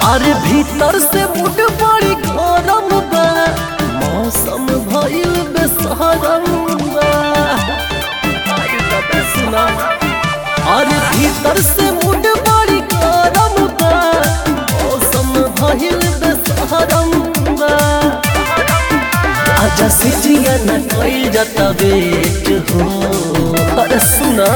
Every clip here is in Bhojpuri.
अरे भीतर से मुड बड़ी गरम बा मौसम भइल बेसहरम बा अरे बाबा सुना अरे भीतर से मुड बड़ी गरम बा मौसम भइल बेसहरम बा आजा से जिया न कइल जाता बेट हो अरे सुना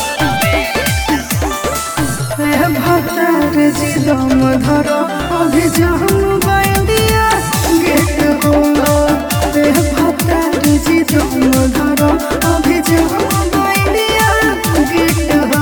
भतार जिदम धर अभिजाम बाइंदिया गेट हो भतार जिदम धर अभिजाम बाइंदिया गेट हो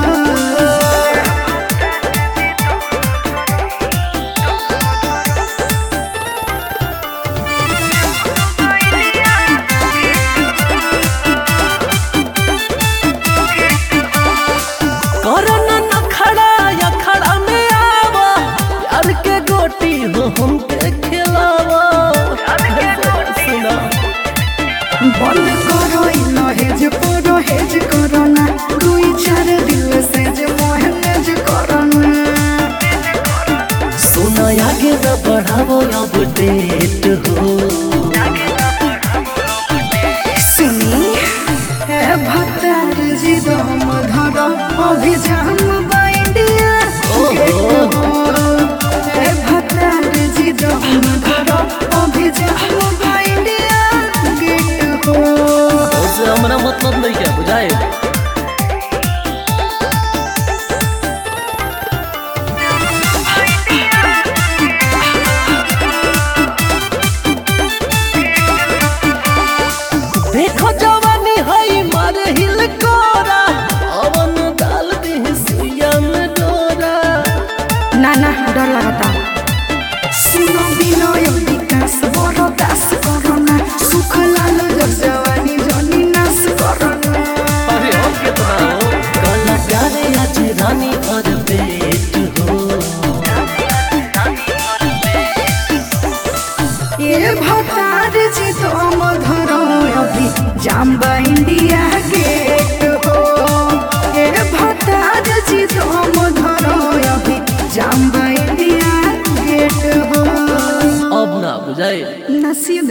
करना न खड़ा या खड़ा में आवा प्यार के गोटी हो हमके खिलावा सुना बंद करो लहेज करो हेज करो ना दुई चार दिल से जे मोहनेज करो ना सुना आगे न बढ़ावो अब डेट हो सुनी है भतार जी दम धर अभिजाम बाइंडिया है भतार जी दम धर अभिजाम बाइंडिया गेट हो उससे हमारा मतलब नहीं क्या बुझाए